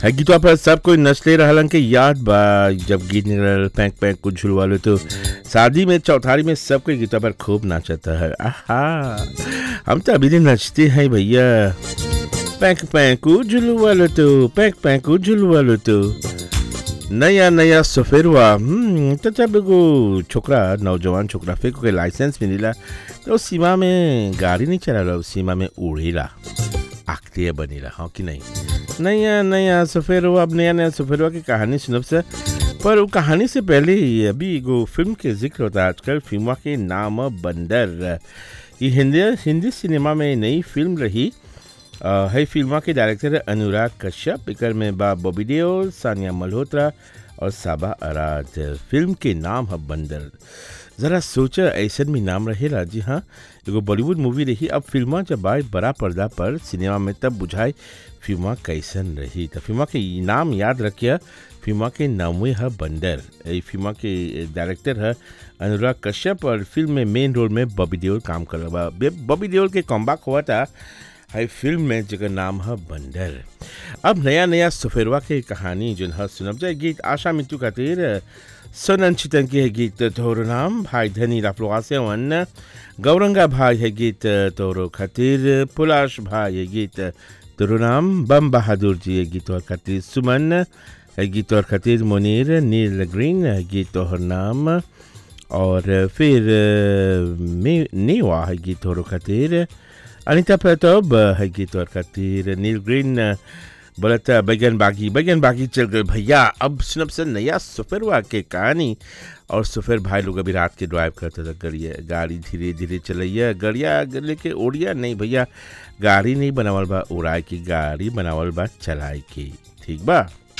है गीतवा पर सब कोई नचले रहलन के याद बा जब गीत निकलल पैंक पैंक कुछ झुलवालो तो शादी में चौथारी में सब कोई गीतवा पर खूब नाचता है आहा हम तो अभी दिन नचते हैं भैया पैंक पैंक झुलवालो तो पैंक पैंक झुलवालो तो नया नया सफेरवा हम्म, तो जब एगो छोकरा नौजवान छोकरा फिर कोई लाइसेंस मिलेला तो सीमा में गाड़ी नहीं चला सीमा में उड़ेला आखते बनेला हाँ कि नहीं नया नया सफेरवा अब नया नया सफेरवा की कहानी सुनब से पर वो कहानी से पहले ही अभी एगो फिल्म के जिक्र होता है आजकल फिल्म के नाम बंदर ये हिंदी हिंदी सिनेमा में नई फिल्म रही अ, है फिल्मा के डायरेक्टर अनुराग कश्यप एकर में बा बॉबी देओल सानिया मल्होत्रा और साबा अराज फिल्म के नाम है बंदर ज़रा सोचा ऐसन भी नाम रहेला जी हाँ एगो बॉलीवुड मूवी रही अब फिल्मा जब आए बड़ा पर्दा पर सिनेमा में तब बुझाए फिल्मा कैसन रही तो फिल्मा के नाम याद रखिए फिल्मा के नामे है बंदर ये फिल्मा के डायरेक्टर है अनुराग कश्यप और फिल्म में मेन रोल में बॉबी देओल काम कर रहा बा बॉबी देओल के कॉम्बैक हुआ था है फिल्म में जगह नाम है बंदर अब नया नया सफेरवा के कहानी जो है सुनब जाए गीत आशा मित्तू खातिर सोनन चितन के है गीत तोहरो नाम भाई धनी राफलोआ से वन गौरंगा भाई है गीत तोहरो खातिर पुलाश भाई है गीत तोहरो नाम बम बहादुर जी है गीत और खातिर सुमन है गीत और खातिर मुनीर नील ग्रीन है गीत तोहर नाम और फिर मे नेवा है गीत तोहरो खातिर अनिता प्रताप है गीत और खातिर नील ग्रीन बोलता बैगन बागी बैगन बागी चल गए भैया अब सुनब से नया सफरवा के कहानी और सफर भाई लोग अभी रात के ड्राइव करते थे गड़िया गाड़ी धीरे धीरे चलैया गड़िया लेके ओढ़िया नहीं भैया गाड़ी नहीं बनावल बा उड़ाए की गाड़ी बनावल बा चलाए की ठीक बा